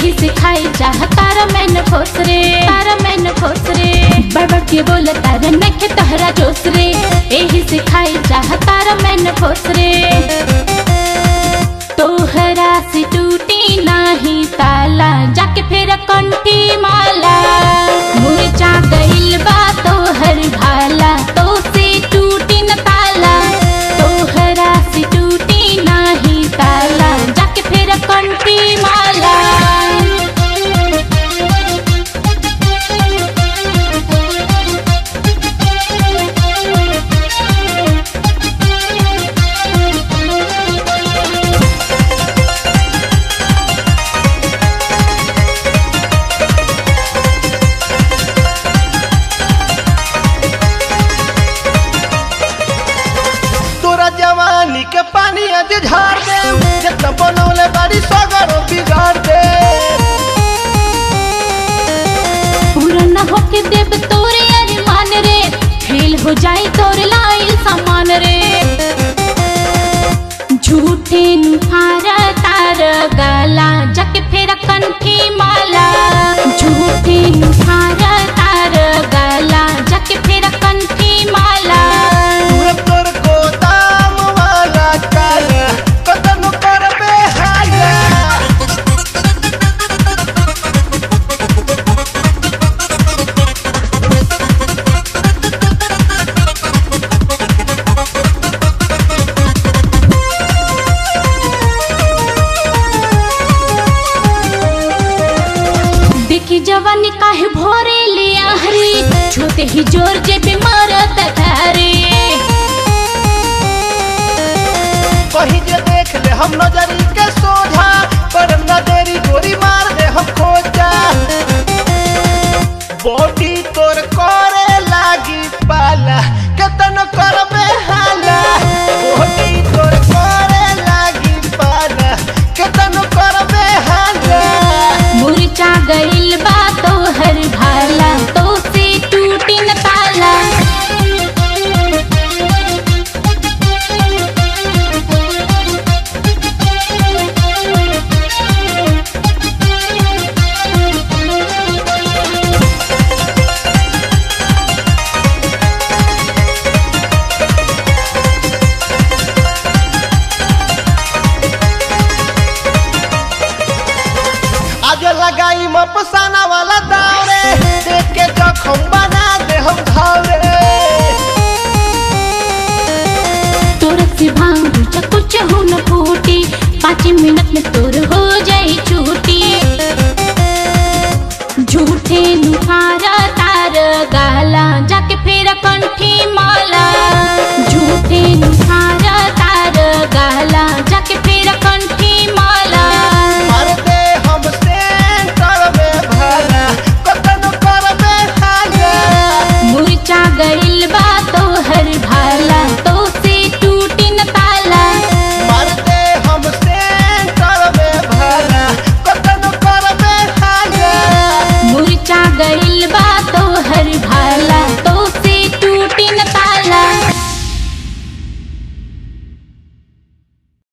एही से खाई चाह तारा मैन खोस रे तारा मैन खोस रे बड़बड़ के बोल तारा नखे तहरा जोस रे एही से खाई चाह तारा मैन खोस रे तोहरा से टूटी नाही ताला जाके फिर कंठी माला मुरझा गइल बा तोहर भाला तो से टूटी न ताला तोहरा से टूटी नाही ताला जाके फिर कंठी माला तोरा जवानी के पानी आज झाड़ दे जितना बनौले बारी सगरो बिगाड़ दे पूरा न होके देव तोरे अरमान रे फेल हो जाई तोर लाइल सामान रे झूठे नुहारा तार गला जक फेर कंठी माला झूठे नुहारा तार गला जक फेर कंठी माला पूरा तोर गोदाम वाला काला कतन करबे हाया देखी जवानी काहे भोरे ले आहरी छूते ही जोर जे बीमारत धारे कहीं जे देख ले हम नजरी के सोझा पर न देरी गोरी मार दे हम खोजा बॉडी तोर करे लागी पाला कतन करबे हाला बॉडी तोर करे लागी पाला कतन करबे हाला मुरझा गइल बा तोहर भाला तो से टूटी न ताला आज लगाई मपसाना वाला दावरे देख के जखम बना दे हम घावरे तोर से भांग कुछ हो न फूटी पाँच मिनट में तोर हो जाई छूटी झूठे नुहारा तार गाला जाके फेर कंठी माला झूठे नुहारा तार गाला जाके फेर कंठी माला मार दे हम सेंटर में भला कतन करबे हागा मुरझा गइल बा तोहर भाला तो से टूटी न ताला मार दे हम सेंटर में भला कतन करबे हागा मुरझा गइल